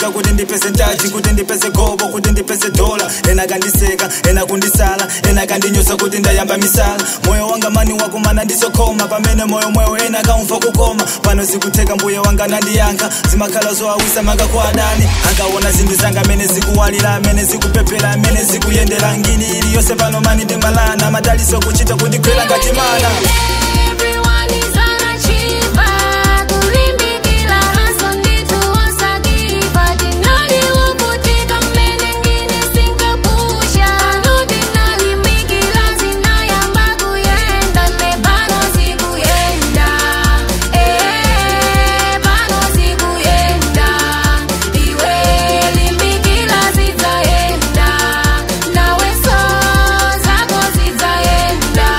ndimachita kuti ndipeze ndaji kuti ndipeze gobo kuti ndipeze dola ena kandiseka ena kundisala ena kandinyoza kuti ndayamba misala moyo wanga mani wakumana ndisokoma pamene moyo mwewo ena kaumva kukoma pano zikutheka mbuye wanga nandiyankha zimakhala zoawisa manga kwa adani angaona zinthu zanga amene zikuwalira amene zikuphephera amene zikuyendera ngini iliyonse pano mani ndimbalana madaliso kuchita kundigwera ngati mana Everyone is an achiever. Kulimbikila hustle nditu osakiva. Dinali ukutika mbele ngine sinkapusha. Anudi nalimbikila zinayamba kuyenda. Ne bano zikuyenda. Eh, bano zikuyenda. Iwe limbikila zitayenda. Nawe so zako zitayenda.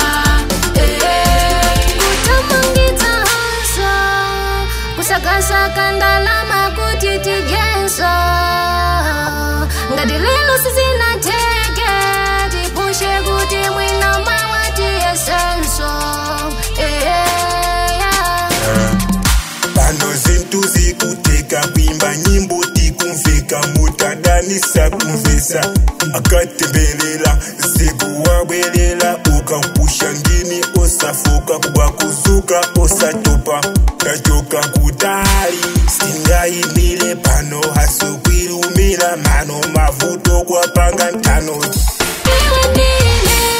kutamangita hasa kusakasaka ndalama kuti tijenso ngati lelo sizinateke tipushe kuti mwina mawatiyesenso pano zinthu zikuteka kuimba nyimbo tikumveka mutadanisa kumvesa akatembelela zikuwabwelela ukampusha ngini osafoka kubwa kuzuka osatopa tachoka kutali singayimile pano hasukwilumila mano mavuto kwapanga ntano iwe ndine